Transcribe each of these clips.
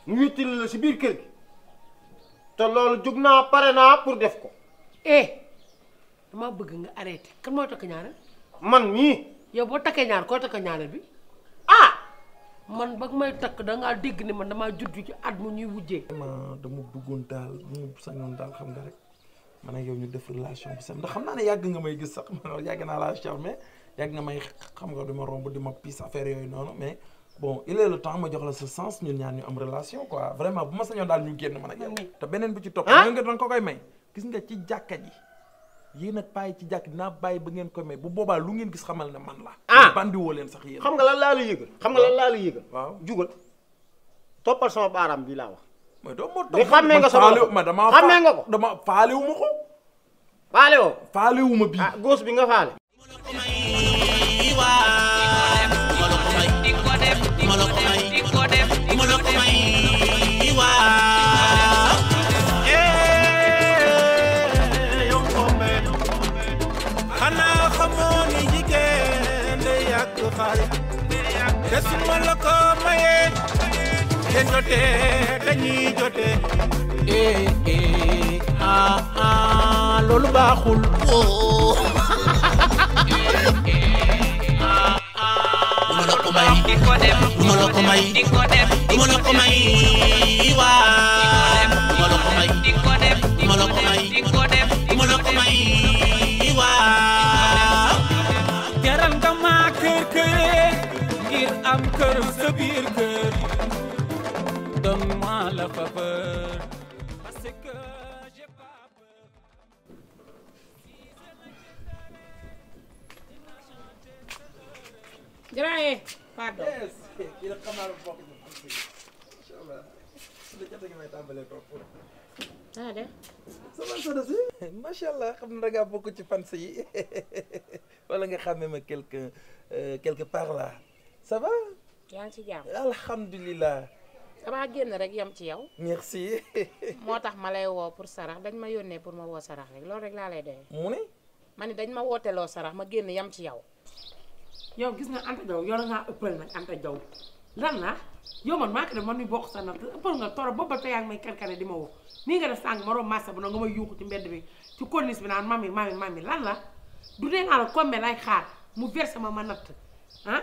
mu wéttali la si biir kër gi te loolu jug naa pare naa pour def ko eh damaa bëgg nga arrêté kan mooy takk ñaareel man mii yow boo takkee ñaar koo takk ñaareel bi ah man ba may takk dangaa dégg ni man damaa judd ci at mu ñuy wujjee ma dama bëggoon daal mu sañoon daal xam nga rek man ak yow ñu def relation bi sam ndax xam naa ne yàgg nga may gis sax man yàgg naa laa charmer yàgg nga may xam nga di ma romb di ma piis affaire yooyu noonu mais bon il est le temps ma jox la sa sens ñun ñaar ñu am relation quoi vraiment bu ma sañoon daal ñu génn man ak yow te beneen bi ci topp Ah? nga nga danga ko koy may gis nga ci jàkka ji yéen ak bàyyi ci jàkk dinaa bàyyi ba ngeen koy may bu boobaa lu ngeen gis xamal ne man la Ah. bandi woo leen sax yéen xam nga lan laa la yëgal xam nga lan laa la yëgal waaw jugal toppal sama baaraam bi laa wax mais doo ma Di xàmmee nga sa faale bopp. ma dama Xàmmee nga ko. dama faalewu ma ko faale woo faalewu ma bii ah góos bi nga faale xanaa xamoo ni jigéen day yàq xaalis te su ma la ko mayee ngeen jotee dañuy jotee eh eh ah ah loolu baaxul duma la ko may duma la ko may duma la ko may waa duma la ko may duma la ko may duma la ko may waa jaral nga maa kër këree ngir am kër sa biir kër donne-moi la faveur parce que j'ai pas peur Jërëjëf pardon kii nag xam naa ne bokk na am si incha allah su la jotee nga may tàmbalee toog ah de ça va soxna si macha allah xam na da ngaa bokk ci fans yi wala nga xàmmee ma quelque quelque part là ça va yaa ngi ci jàmm alhamdulilah damaa génn rek yem ci yow merci moo tax ma lay woo pour sarax dañ ma yónnee pour ma woo sarax rek loolu rek laa lay doyee mu ne ma ni dañ ma wooteloo sarax ma génn yem ci yow yow gis nga Anta Diaw yow da ngaa ëppal nag Anta Diaw lan la yow man maa ko def man mi bokk sa natt ëppal nga torop boobu ba tey yaa ngi may karkare di ma woo nii nga def sànq ma room massa bu na nga may yuuxu ci mbedd bi ci corniche bi naan mami mami mami lan la du dee naa la kombe lay xaar mu versé ma ma natt ah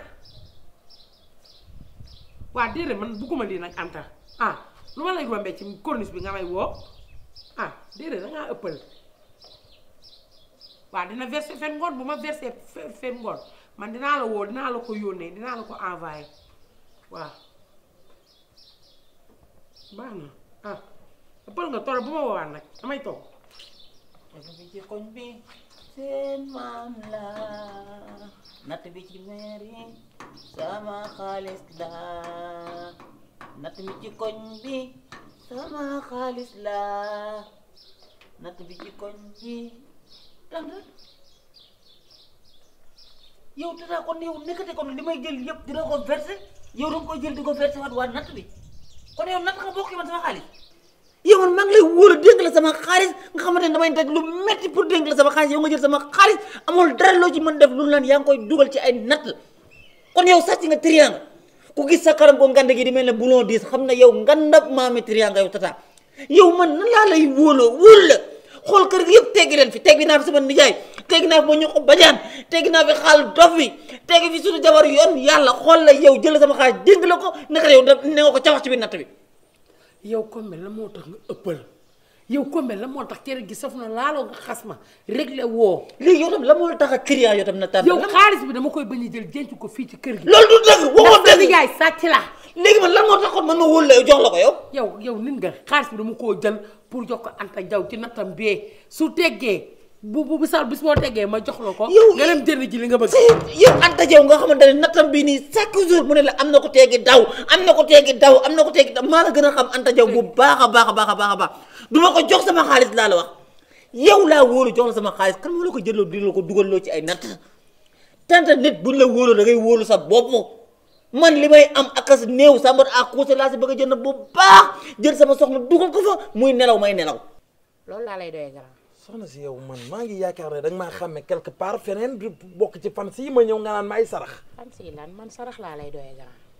waa déedéet man bugguma lii nag Anta ah lu ma lay rombee ci corniche bi nga may woo ah déedéet da ngaa ëppal waaw dina versé fen ngoon bu ma versé fe- fen ngoon man dinaa la woo dinaa la ko yónnee dinaa la ko envoyé waaw baax na ah ëppal nga toro bu ma woowaat nag damay toog natt bi ci koñ bi seen maam la natt bi ci mairie sama xaalis la natt bi ci koñ bi sama xaalis la natt bi ci koñ bi lan la yow dinaa kon yow nekkate kon li may jël yëpp dina ko versé yow danga koy jël di ko versé waat waa natt bi kon yow natt nga bokk man sama xaalis yow man maa ngi lay wóor a dénk la sama xaalis nga xamante ne damay daj lu metti pour dénk la sama xaalis yow nga jël sama xaalis amul dara loo ci mën def lu naan yaa ngi koy dugal ci ay natt kon yow sàcc nga triangle ku gis sa karam ko ngande gi di mel ne boulon diis xam ne yow ngandab maami triangle yow tata yow man nan laa lay wóoloo wóol la xool kër gi yëpp teggi leen fi teggi naa fi sama nijaay teggi naa fi ma ñu ko bajaan teggi naa fi xaal dof bi teggi fi suñu jabar yoon yàlla xool la yow jël sama xaalis dénk la ko naka yow da ne nga ko cawax ci biir natt bi yow kombe la moo tax nga ëppal yow kombe la moo tax cere gi saf na laaloo nga xas ma réglé woo léegi yow tam la moo la tax a client yow tam na tànn yow xaalis bi dama koy bañ a jël denc ko fii ci kër gi loolu du dëgg waxoon ndax sa dëgg nijaay sàcc la léegi man lan moo taxoon man ma wóolu la yow jox la ko yow yow yow nit nga xaalis bi dama koo jël pour jox ko Anta Diaw ci nattam bee su teggee bu bu bisal bis boo teggee ma jox la ko Yow- nga dem jënd ji li nga bëgg si yow Anta Diaw nga xamante ne nattam bii nii chaque jour mu ne la am na ko teegi daw am na ko teegi daw am na ko teegi daw maa la gën a xam Anta Diaw bu baax a baax a baax a baax a baax du ma ko jox sama xaalis laa la wax yow laa wóolu jox la sama xaalis kan moo la ko jëloo di la ko dugal loo ci ay natt tanta nit buñ la wóoloo da ngay wóolu sa bopp man li may am akas néew sambar à cause laa si bëgg a jënd bu baax jël sama soxna dugal ko fa muy nelaw may nelaw loolu laa lay doyee grand soxna si yow man maa ngi yaakaar ne da nga maa xàmme quelque part feneen du bokk ci fan si ma ñëw nga naan ma ay sarax fan si lan man sarax laa lay doyee grand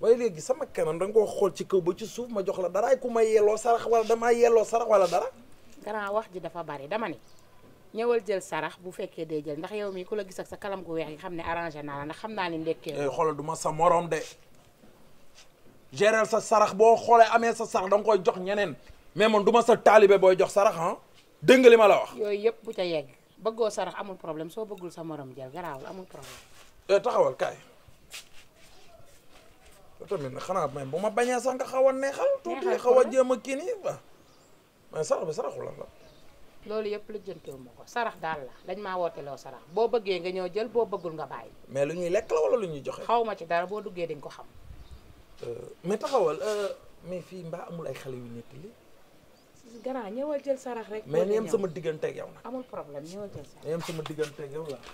waaye léegi sama kanam da nga koo xool ci kaw ba ci suuf ma jox la dara ay ku ma yelloo sarax wala damaa yelloo sarax wala dara grand wax ji dafa bari dama ni ñëwal jël sarax bu fekkee dee jël ndax yow mii ku la gis ak sa kalam gu weex gi xam ne arrangé naa la ndax xam naa ni ndekkee eh xoolal du ma sa morom de gérer sa sarax boo xoolee amee sa sarax da nga koy jox ñeneen mais man du ma sa taalibe booy jox sarax ah dégg nga li ma la wax yooyu yëpp bu ca yegg bëggoo sarax amul problème soo bëggul sa morom jël garaawul amul problème eh taxawal kaay yow tamit nag xanaa même bu ma bañee sax nga xaw a neexal tuuti Neexal xaw a ko jéem a kii nii ba mais sarax bi saraxu lan la loolu yëpp la jëntewu ma ko sarax daal la dañ maa wooteloo sarax boo bëggee nga ñëw jël boo bëggul nga bàyyi mais lu ñuy lekk la wala lu ñuy joxe xaw ma ci dara boo duggee di nga ko xam mais taxawal mais fii mbaa amul ay xale yu nekk li grand ñëwal jël sarax rek mais boo ni dee yem ñëw. sama digganteeg yow nag amul problème ñëwal jël sarax ni yem sama digganteeg yow la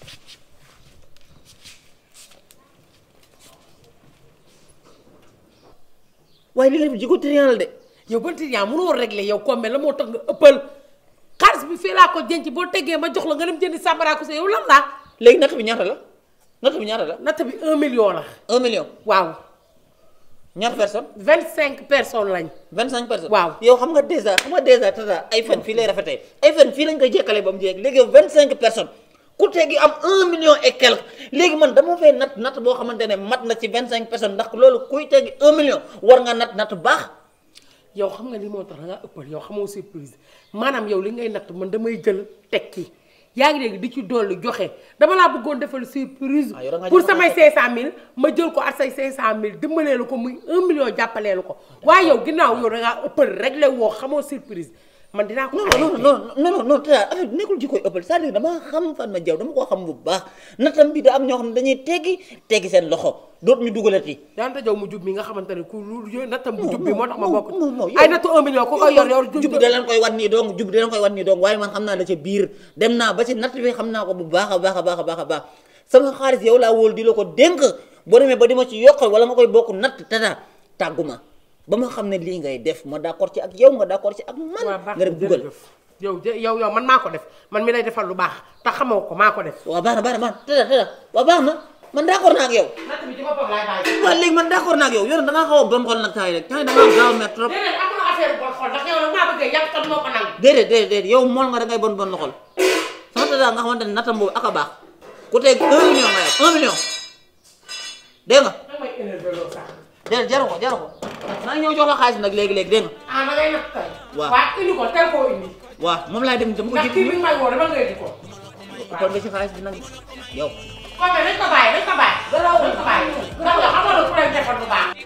waaye li nga def jiko trian la de yow ba yaa mënoo régler yow comme la moo tax nga ëppal xaalis bi fii laa ko denc boo teggee ma jox la nga dem jëndi sàmbaraa ko sa yow lan la léegi natt bi ñaata la natt bi ñaata la natt bi un million la un million waaw ñaata personne vingt cinq personnes lañ vingt cinq personnes Waaw. yow xam nga dèjà xam nga dèjà tata ay fen fii lay rafetee ay fen fii lañ koy jekkale ba mu jeeg léegi yow vingt cinq personnes ku tegi am un million et quelque léegi man dama fay natt natt boo xamante ne mat na ci vingt cinq personnes ndax loolu kuy tegi un million war nga natt natt baax yow xam nga li moo tax da nga ëppal yow xamoo surprise maanaam yow li ngay natt man damay jël tekki yaa ngi dégg di ci dolli joxe dama laa bëggoon defal surprise Ah, yow da ngaa pour joxe samay tekki. 500000 ma jël ko ak say 500000 dimbalee la ko muy 1 million jàppalee la ko waaye yow ginnaaw yow da ngaa ëppal réglé woo xamoo surprise man dinaa ko non non non non non non tata affaire bi nekkul ji koy ëppal c'est-à-dire dama xam fan ma jaw dama koo xam bu baax nattam bi da am ñoo xam ne dañuy teggi teggi seen loxo dootu ñu dugalati daanta jow mu jub mi nga xamante ne ku lu yooyu nattam bu jub bi non, moo tax ma non, bokk non, non, yow- ay nattu 1 million ku koy yor yor jub da leen koy wan nii dong jub da leen koy wan nii dong waaye man xam naa la ca biir dem naa ba ci natt bi xam naa ko bu baax a baax a baax a baax a baax sama xaalis yow laa wóol di la ko dénk boo demee ba di ma ci yokkal wala ma koy bokk natt tata tàggu ma ba ma xam ne lii ngay def ma d'accord ci ak yow nga d'accord ci ak man waaw baax nga dem dugal yow de yow yow man maa ko def man mi lay defal lu baax te xamoo ko maa ko def waaw baax na baax na baax na tata tata waaw baax na man d'accord naa ak yow natt bi ci boppam laay bàyyi waaw léegi man d'accord naa ak yow yow da ngaa xaw a bon xol nag temps yi rek temps yi da ngaa gaaw a mer trop déedéet amul affaire bon xol ndax yow nag maa bëggee yàq tam moo ko nangu déedéet déedéet déedéet yow mool nga da ngay bon bon loxol sama tata nga xamante ne nattam boobu ak a baax ku teg un million nga yor un million dégg nga damay énervé loo sax déedéet jaru ko jaru ko maa ngi ñëw jox la xaalis nag léegi léegi dégg nga ah da ngay natt tey Waaw. waaw indi ko teel koo indi waaw moom laay dem dama ko ndax kii bi jig may woo dama nga indi ko kon nga ci xaalis bi nag yow kon mais dañ ko bàyyi dañ ko bàyyi dañ ko bàyyi ndax yow xamoo ne ku lay defal lu baax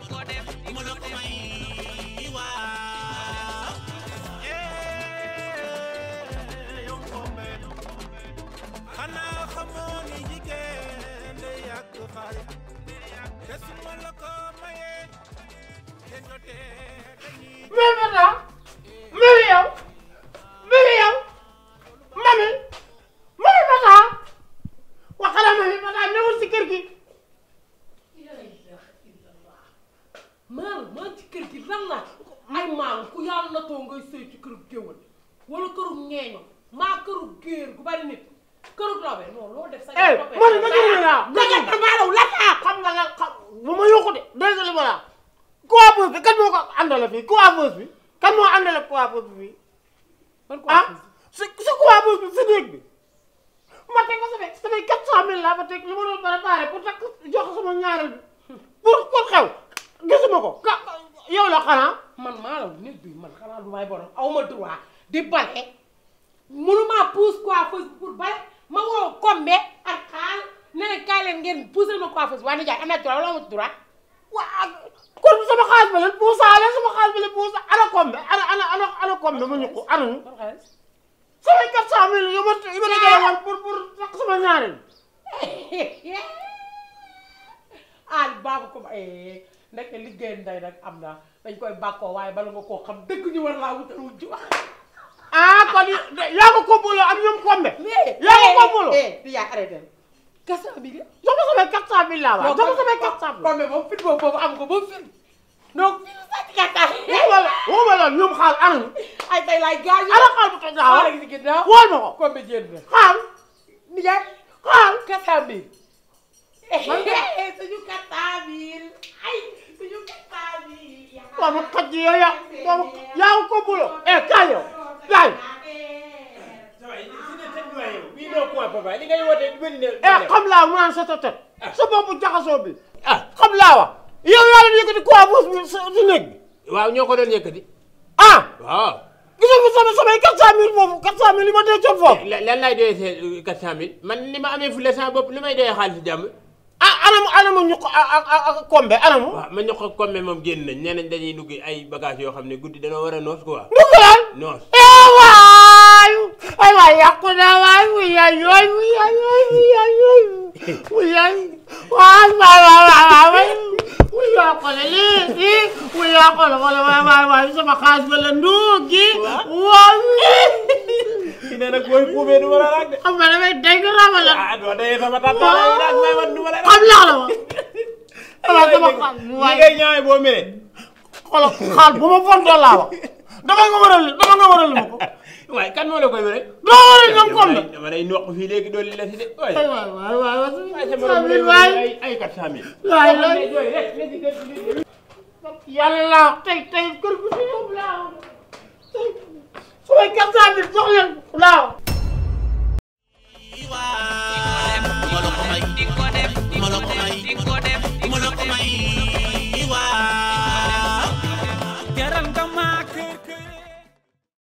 xanaa xamoo ni jigéen day yàq xale te su ma la ko mayee ngeen jotee dañuy mais maintenant mami yow mami yow mami mami maintenant waxala mami maintenant newul si kër gi maam maa ci kër gi lan la ay maam ku yàlla na too ngay sëy ci këru géwël wala këru ñeeño maa këru géer gu bari nit këru lawbe non loo def sa eh man ma jël la dëgg la maalaw lan la xam nga la xam bu ma yokku de dégg nga li ma la coiffeuse bi kan moo ko àndale fii coiffeuse bi kan moo àndale coiffeuse bi fii man ko ah si si coiffeuse bi si néeg bi ma teg ko samay samay quatre cent mille laa ma teg li ma doon préparé pour takk jox sama ñaareel bi pour pour xew gisuma ko ka yow la xanaa man maalaw nit bi man xanaa du may borom aw ma droit di bale mënumaa pousse coiffeuse pour bale ma woo kombe ak xaal ne leen kaay leen ngeen pousse ma coiffeuse waaye nijaay am na droit wala amul droit waa kon sama xaalis ba leen puusaale sama xaalis ba leen puusa ana kombe ana ana ana ana kombe ma ñu ko ana ñu ban xaalis samay quatre cent mille yu ma yu ma dajale woon pour pour takk sama ñaareel al baabu ko eh ndeke liggéey nday nag am na dañ koy bàkkoo waaye bala nga koo xam dëgg ñu war laa wutal wujju ah kon yaa ko komboloo ak ñoom kombe yaa ko komboloo eh di yaa arrêté kasa bi de jox ma samay quatre cent mille laa waa jox ma samay quatre cent mille comme moom fit boobu boobu am ko ba fit donc fit sàcc kata waxuma la waxuma la ñoom xaal ana ñu ay tay laay gaañ ana xaal bu toj laa wala wax gi si ginnaaw wool ma ko comme jéem na xaal nijaay xaal kasa bi suñu kattan bi ay suñu kattan bi. doomu xaj yi yow yaa doomu yaa ko bulo eh kaay yow kaay bii noo point papa li ngay woote bëri na eh xam laa mu naan sa tëtët sa boppu jaxasoo bi ah xam laa wa yow yaa leen yëkkati quoi boos bi sa si néeg bi waaw ñoo ko doon yëkkati ah waaw gisoo fi sama samay quatre cent mille foofu quatre cent mille li ma dee coon foofu lan lan laay doyee see quatre cent mille man ni ma amee fule sama bopp li may doyee xaalis jàmm ah anamu anamu ñu ko ak ak ak kombe anamu waaw ma ñoo ko comme moom génn nañ nee nañ dañuy dugg ay bagages yoo xam ne guddi dañoo war a noos quoi dugalaan noos eh waay ay waay yàqu naa waay wuy yaay yooy wuy yaay yooy wuy yaay yooy wuy yaay waay waay waay waay waay wuy yaa xoole lii lii wuy yaa xoole xoole waay waay waay sama xaalis ba la nduugi waay ki ne nag booy puubee du ma la raag de xam nga damay dégg rama la ah doo dayee sama tàttaala yi daal may wan du ma la raag xam laa la ma waaw sama xaalis li waay ngay ñaawee boo mere xoolal xaal bu ma fontoo laa wax dama nga waral dama nga waral ma ko waaye kan moo la koy mere doo waral ñoom kon la dama lay noq fii léegi dooli la si de waay ay waay waay waay waay sa waay morom lay waay ay ay quatre cent mille waay la yàlla tey tey kër gu fi yóbbu laa tey su may quatre cent mille jox leen laa